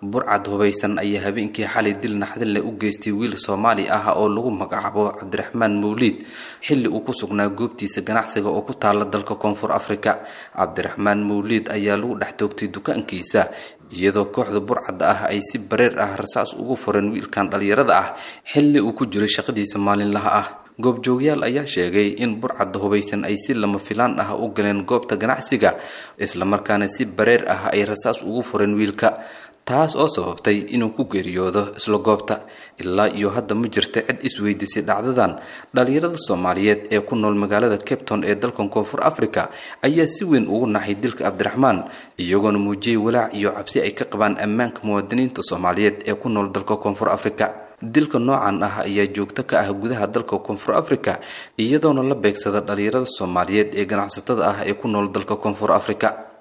burcad hubaysan ayaa habeenkii xalay dil naxdinle u geystay wiil soomaali ah oo lagu magacaabo cabdiraxmaan mawliid xilli uu ku sugnaa goobtiisa ganacsiga oo ku taala dalka koonfur afrika cabdiraxmaan mawliid ayaa lagu dhex toogtay dukaankiisa iyadoo kooxda burcadda ah ay si bareer ah rasaas ugu fureen wiilkan dhallinyarada ah xilli uu ku jiray shaqadiisa maalinlaha ah goobjoogyaal ayaa sheegay in burcadda hubaysan ay si lama filaan ah u galeen goobta ganacsiga islamarkaana si bareer ah ay rasaas ugu fureen wiilka taas oo sababtay inuu ku geeriyoodo isla goobta ilaa iyo hadda ma jirta cid isweydiisay dhacdadan dhallinyarada soomaaliyeed ee ku nool magaalada capton ee dalkan koonfur africa ayaa si weyn ugu naxay dilka cabdiraxmaan iyagoona muujiyey walaac iyo cabsi ay ka qabaan ammaanka muwaadiniinta soomaaliyeed ee ku nool dalka koonfur africa dilka noocan ah ayaa joogto ka ah gudaha dalka koonfur africa iyadoona la beegsada dhallinyarada soomaaliyeed ee ganacsatada ah ee ku nool dalka koonfur africa